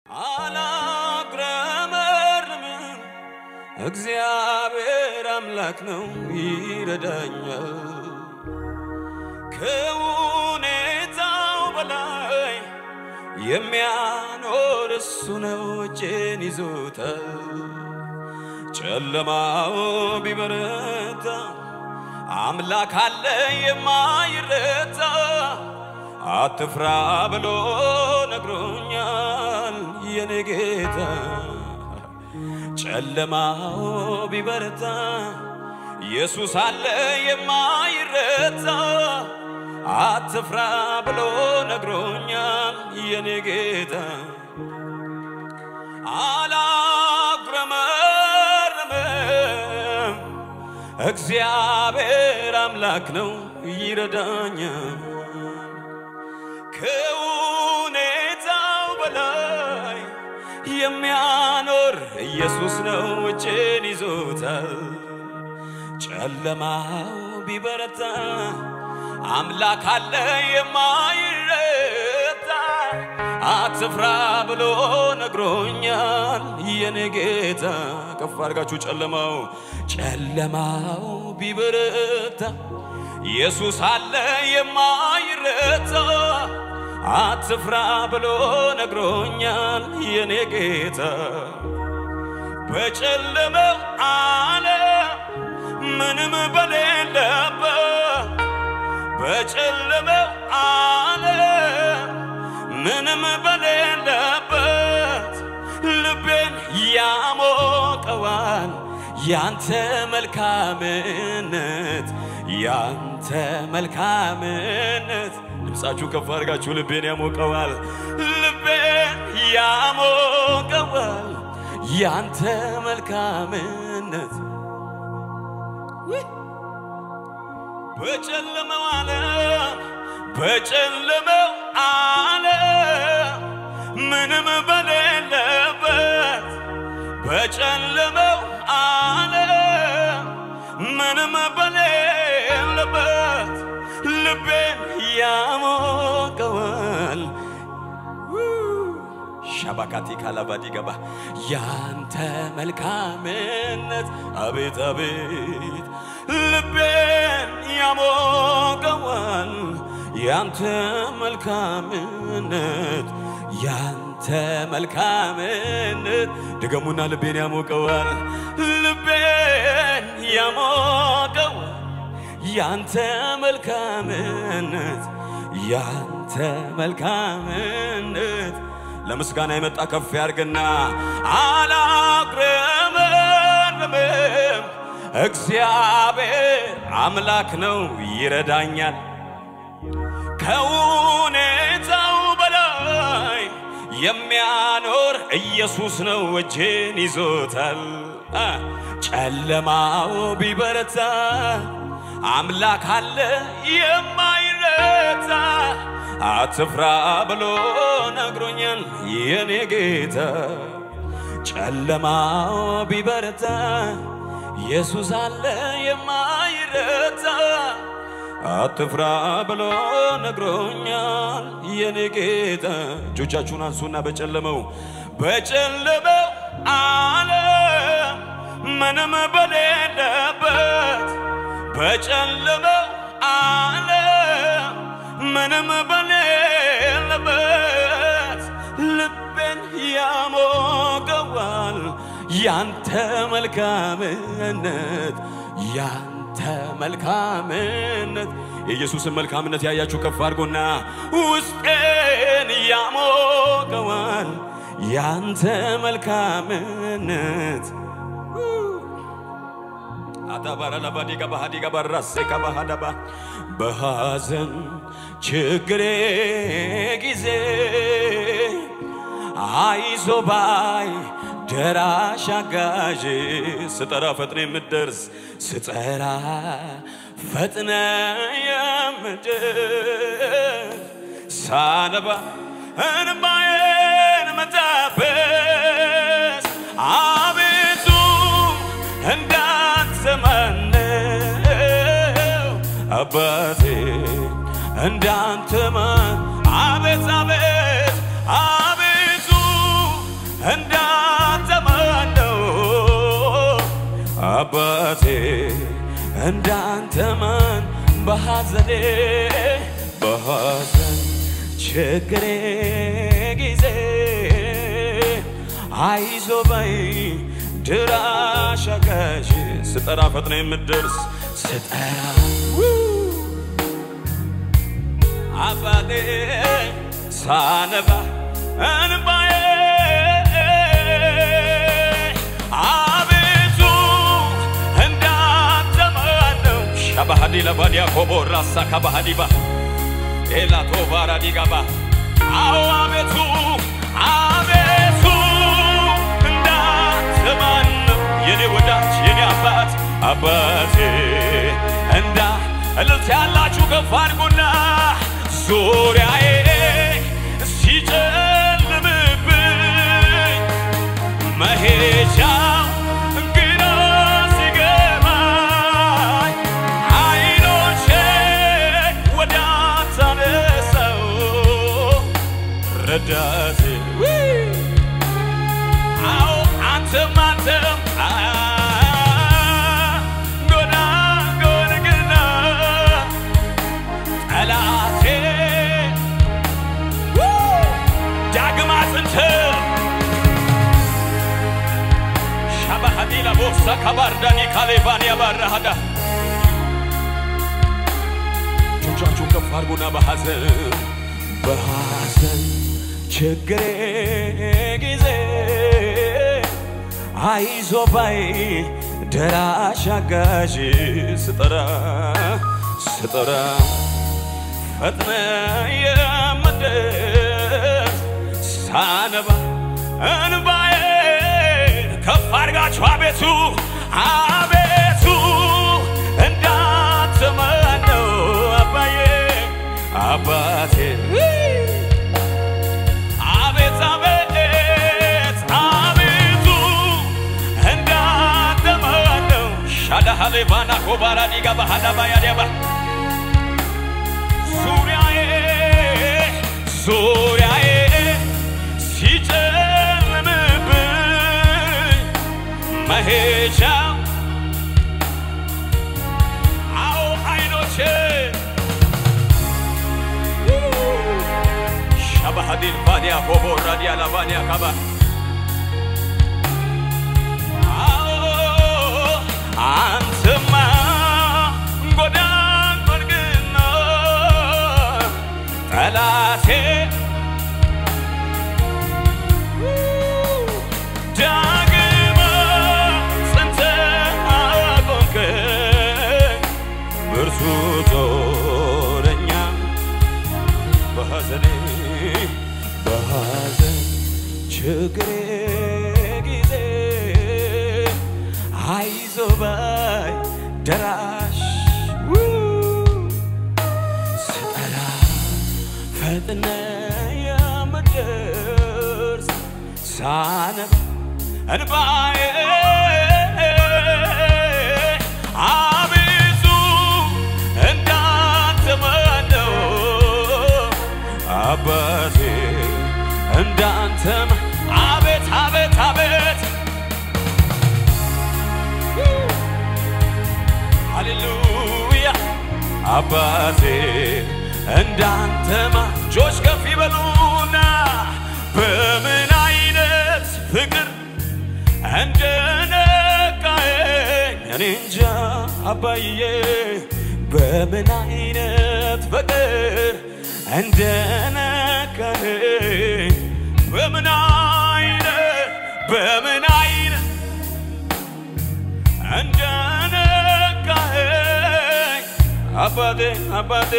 አላጉረመርምም እግዚአብሔር አምላክ ነው ይረዳኛል። ከሁኔታው በላይ የሚያኖር እሱ ነው እጄን ይዞታል። ጨለማው ቢበረታ አምላክ አለ የማይረታ አትፍራ ብሎ ነግሮኛል የኔ ጌታ። ጨለማው ቢበረታ ኢየሱስ አለ የማይረታ አትፍራ ብሎ ነግሮኛል የኔ ጌታ። አላጉረመርምም እግዚአብሔር አምላክ ነው ይረዳኛል። ከሁኔታው በላይ የሚያኖር ኢየሱስ ነው እጄን ይዞታል። ጨለማው ቢበረታ አምላክ አለ የማይረታ አትፍራ ብሎ ነግሮኛል የኔ ጌታ። ከፍ አድርጋችሁ ጨለማው ጨለማው ቢበረታ ኢየሱስ አለ የማይረታ አትፍራ ብሎ ነግሮኛል የኔ ጌታ። በጨለመው ዓለም ምንም በሌለበት በጨለመው ዓለም ምንም በሌለበት ልቤን ያሞቀዋል ያንተ መልካምነት ያንተ መልካምነት። ድምፃችሁ ከፍ አድርጋችሁ ልቤን ያሞቀዋል ልቤን ያሞቀዋል ያንተ መልካምነት በጨለመው ዓለም በጨለመው ዓለም ምንም በሌለበት በጨለመው ዓለም ምንም በሌለበት ልቤን ያሞቀዋል ሻባካቲ ካላባዲ ገባ ያንተ መልካምነት አቤት አቤት ልቤን ያሞቀዋል ያንተ መልካምነት ያንተ መልካምነት ድገሙና ልቤን ያሞቀዋል ልቤን ያሞቀዋል ያንተ መልካምነት ያንተ መልካምነት ለምስጋና የመጣ ከፍ ያርግና አላጉረመርምም እግዚአብሔር አምላክ ነው ይረዳኛል። ከሁኔታው በላይ የሚያኖር ኢየሱስ ነው እጄን ይዞታል። አ፣ ጨለማው ቢበረታ አምላክ አለ የማይረታ አትፍራ ብሎ ነግሮኛል የኔ ጌታ። ጨለማው ቢበረታ ኢየሱስ አለ የማይረታ አትፍራ ብሎ ነግሮኛል የኔ ጌታ። እጆቻችሁን አንሱና በጨለመው በጨለመው ዓለም ምንም በሌለበት በጨለመው ዓለም ምንም በሌለበት ልቤን ያሞቀዋል ያንተ መልካምነት ያንተ መልካምነት የኢየሱስን መልካምነት ያያችሁ ከፍ አድርጎና ውስጤን ያሞቀዋል ያንተ መልካምነት አታባራ ለባዲጋ ባህዲጋ ባራሴ ከባሃዳባ በሐዘን ችግሬ ጊዜ አይዞ ባይ ደራሽ አጋዥ ስጠራ ፈጥነ የምትደርስ ስጠራ ፈጥነ የምትደርስ ሳነባ እንባዬን መታበስ አቤቱ እንዳንተ ማነው አባቴ እንዳንተ ማን አቤት አቤት አቤቱ እንዳንተ ማን በሐዘኔ በሐዘን ችግሬ ጊዜ አይዞ በይ ድራሽ አጋዥ ስጠራ ፈጥነ የምትደርስ ስጠራ አባቴ ሳነባ እንባዬ አቤቱ እንዳንተ ማነው ሻባሃዲ ለባዲያ ኮቦ ራሳ ካባሃዲባ ኤላቶ ባራዲጋባ አዎ አቤቱ አቤቱ እንዳንተ ማነው የኔ ወዳጅ የኔ አባት አባቴ እንዳ እልልት ያላችሁ ከፍ አድርጉና ዙሪያዬ ሲጨልምብኝ መሄጃው ግራ ሲገባኝ አይኖቼ ወደ አንተ አነሳው ረዳቴ አዎ አንተም አንተም ጎና ጎንግና ጠላቴ ዳግም አጥንት ሻባሃዲላ ቦሳ ካባርዳኒ ካሌቫኒያ ባራሃዳ እጆቻችሁን ከፍ አድርጉና በሐዘን በሐዘን ችግሬ ጊዜ አይዞ ባይ ደራሽ አጋዥ ስጠራ ስጠራ ፈጥነ የምደርስ ሳነባ እንባዬን ከፍ አድርጋችሁ አቤቱ አቤቱ እንዳንተ ማነው አባዬ አባቴ አቤት አቤት አቤቱ እንዳንተ ማነው ሻዳሃሌቫና ኮባራ ዲጋ ባህዳባ ያዲያባ ዙሪያዬ ዙሪያዬ ሲጨልምብኝ መሄጃ አዎ አይኖቼ ሻባሃዲል ባዲያ ኮቦ ራዲያ ላባዲያ ካባ አዎ አንተማ ጎዳን በርግና ጠላቴ ዳግም ጸንተህ አቆምከኝ ብርቱ ጦረኛ በሐዘኔ በሐዘን ችግሬ ጊዜ አይዞ ባይ ደራሽ ስጠራ ፈጥነ የምደርስ ሳነብ እንባዬ አቤቱ እንዳንተ ማነው አባቴ እንዳንተም አቤት አቤት አቤት ሃሌሉያ አባቴ እንዳንተማ እጆች ከፍ ይበሉና በምን አይነት ፍቅር እንደነካኸኝ እኔ እንጃ አባዬ በምን አይነት ፍቅር እንደነካኸኝ በምን አይነት በምን አይነት እንደነካኸኝ አባቴ አባቴ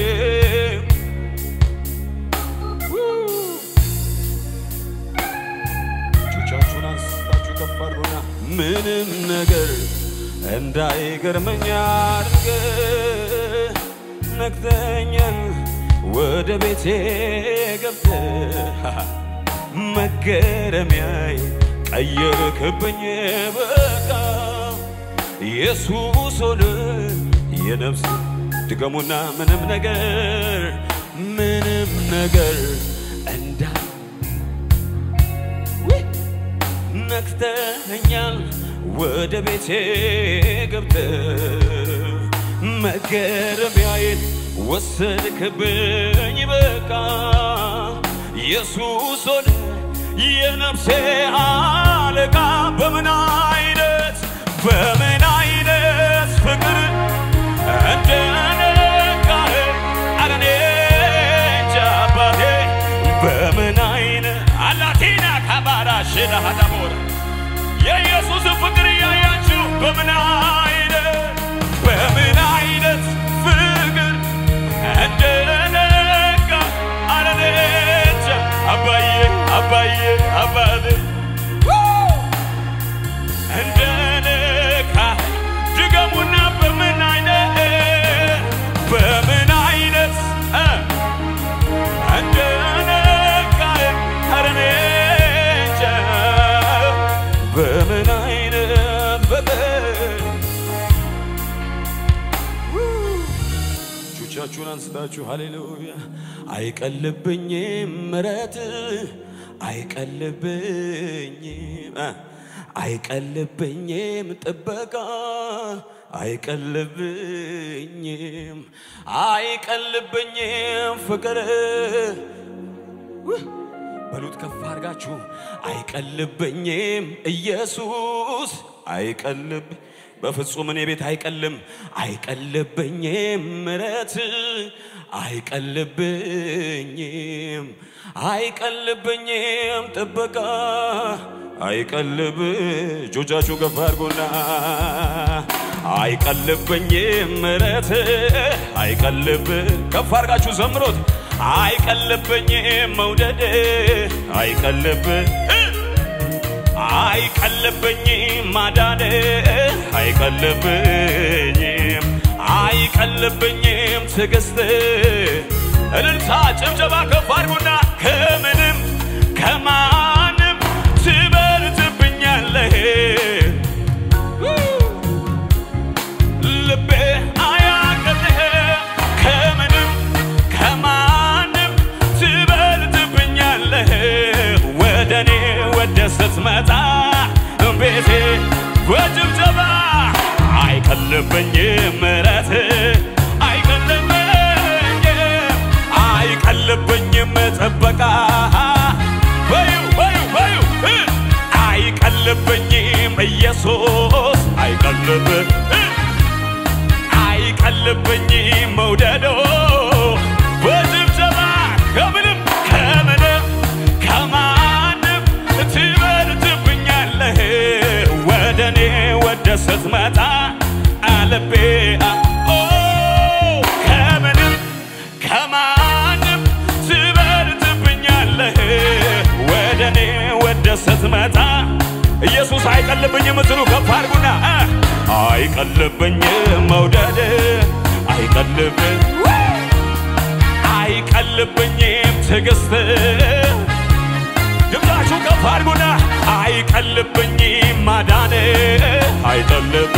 እጆቻችሁን አንስታችሁ ከፍ አድርጉና ምንም ነገር እንዳይገርመኝ አድርገህ ነግተኛል ወደ ቤቴ ገብተህ መገረሚያይ ቀየርክብኝ በቃ ኢየሱስ ሆነ የነፍስ ድገሙና ምንም ነገር ምንም ነገር እንዳ ነክተኛል ወደ ቤቴ ገብተህ መገረሚያዬን ወሰድክብኝ በቃ ኢየሱስ ሆነ የነፍሴ አለቃ በምን አይነት በምን አይነት ፍቅር እንደነካህ ኧረ እኔ እንጃ አባቴ በምን አይነት አላቲና ካባራ ሽላሃዳቦር የኢየሱስን ፍቅር እያያችሁ በምን አይነት በምን አይነት ፍቅር እንደነካ ኧረ እኔ እንጃ አባዬ አባዬ አባቴ እንደነካ ድገሙና በምን አይነት በምን አይነት እ እንደነካ ኧረ እኔ እንጃ በምን አይነት ፍቅር እጆቻችሁን አንስታችሁ ሃሌሉያ አይቀልብኝም ምረት አይቀልብኝም እ አይቀልብኝም ጥበቃ አይቀልብኝም አይቀልብኝም ፍቅር በሉት ከፍ አድርጋችሁ አይቀልብኝም ኢየሱስ አይቀልብ በፍጹም እኔ ቤት አይቀልም አይቀልብኝም ምረት አይቀልብኝም አይቀልብኝም ጥበቃ አይቀልብ እጆቻችሁ ከፍ አድርጉና አይቀልብኝም ምረት አይቀልብ ከፍ አድርጋችሁ ዘምሮት አይቀልብኝም መውደድ አይቀልብ አይቀልብኝም ማዳን አይቀልብኝም አይቀልብኝም ትዕግስት እልልታ ጭብጨባ ከፍ አድርጉና ከምንም ከማንም ትበልጥብኛለህ ልቤ አያቅልህ ከምንም ከማንም ትበልጥብኛለህ ወደ እኔ ወደ ስትመጣ ቤቴ በጭብጨባ አይቀልብኝም ምረት አይቀልብኝም አይቀልብኝም ጥበቃ በዩ በዩ በዩ እ አይቀልብኝም ኢየሱስ አይቀልብ እ አይቀልብኝም መውደዶ በጭብጨባ ከምንም ከምንም ከማንም ትበልጥብኛለህ ወደ እኔ ወደ ስትመጣ አልቤ ኦ ከምንም ከማንም ትበልጥብኛለህ ወደ እኔ ወደ ስትመጣ ኢየሱስ አይቀልብኝም የምትሉ ከፍ አድርጉና እ አይቀልብኝም መውደድ አይቀልብ አይቀልብኝም ትዕግስት ድምፃችሁ ከፍ አድርጉና አይቀልብኝም ማዳን አይቀልብ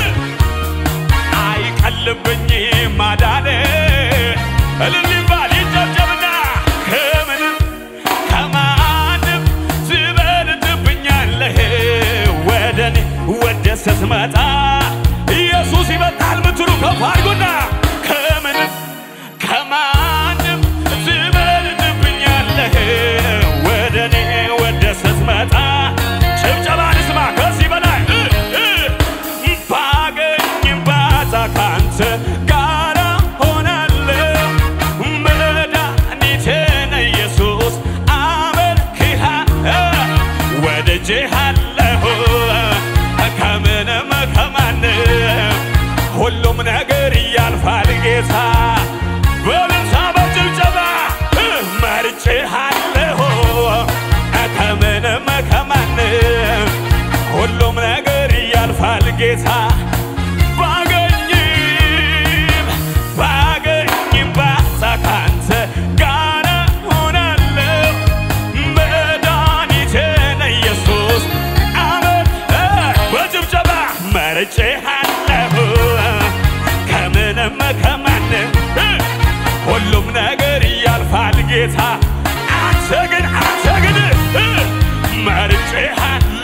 አይቀልብኝም ማዳን እልል ይባል ይጨብጨብና ከምንም ከማንም ትበልጥብኛለህ ወደ እኔ ወደ ስትመጣ ኢየሱስ ይበልጣል ምትሉ ከፍ አድርጉና ከምንም ከማንም ትበልጥብኛለህ ወደ እኔ ወደ ስትመጣ ጭብጨባ ልስማ ከዚህ በላይ እ እ ባገኝም ባጣ ካንተ ጋራ ሆናለሁ መድኃኒቴ ነህ ኢየሱስ አመልክሃ ወድጄሃለሁ ከምንም ከማንም ሁሉም ነገር ያልፋል ጌታ በልልታ በጭብጨባ እ መርጬሃለሁ ከምንም ከማንም ሁሉም ነገር ያልፋል ጌታ ባገኝም ባገኝም ባጣ ካንተ ጋር ሆናለሁ መድኃኒቴ ነህ ኢየሱስ አመን በጭብጨባ መርጬሃለሁ ከምንም ከማንም ሁሉም ነገር ያልፋል ጌታ አንተ ግን አንተ ግን መርጬሃለሁ